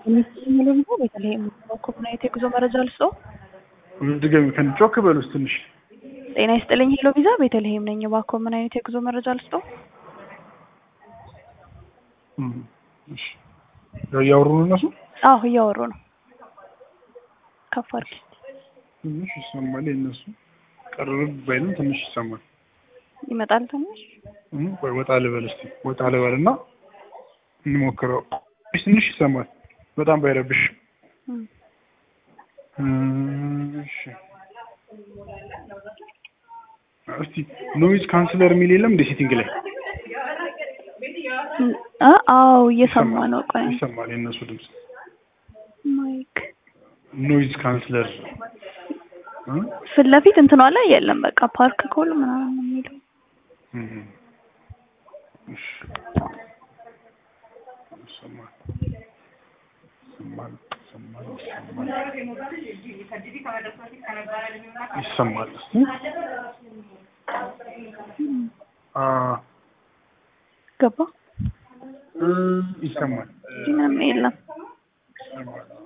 የሚለው ደግሞ ቤተልሔም ኮምናይት የጉዞ መረጃ ልስጦ። ድገሚ ከን ጮክ በሉስ ትንሽ። ጤና ይስጥልኝ ሄሎ ቪዛ ቤተልሔም ነኝ። እባክዎ ምን አይነት የጉዞ መረጃ ልስጦ? እሺ እያወሩ ነው እነሱ። አዎ እያወሩ ነው። ከፍ አድርጊ። ትንሽ ይሰማል የእነሱ ቅርብ ባይልም ትንሽ ይሰማል። ይመጣል ትንሽ ወይ ወጣ ልበል እስኪ ወጣ ልበል እና እንሞክረው። ትንሽ ይሰማል በጣም ባይረብሽ። እሺ እስቲ ኖይዝ ካንስለር የሚል የለም እንደ ሴቲንግ ላይ አዎ እየሰማ ነው። ቆይ ይሰማል የእነሱ ድምፅ ማይክ ኖይዝ ካንስለር ፊት ለፊት እንትኗ ላይ የለም። በቃ ፓርክ ኮል ምናምን ነው የሚለው እሺ ይሰማል ይሰማል ይሰማል ይሰማል ይሰማል እስቲ አ ገባ ይሰማል ምንም የለም። ይሰማል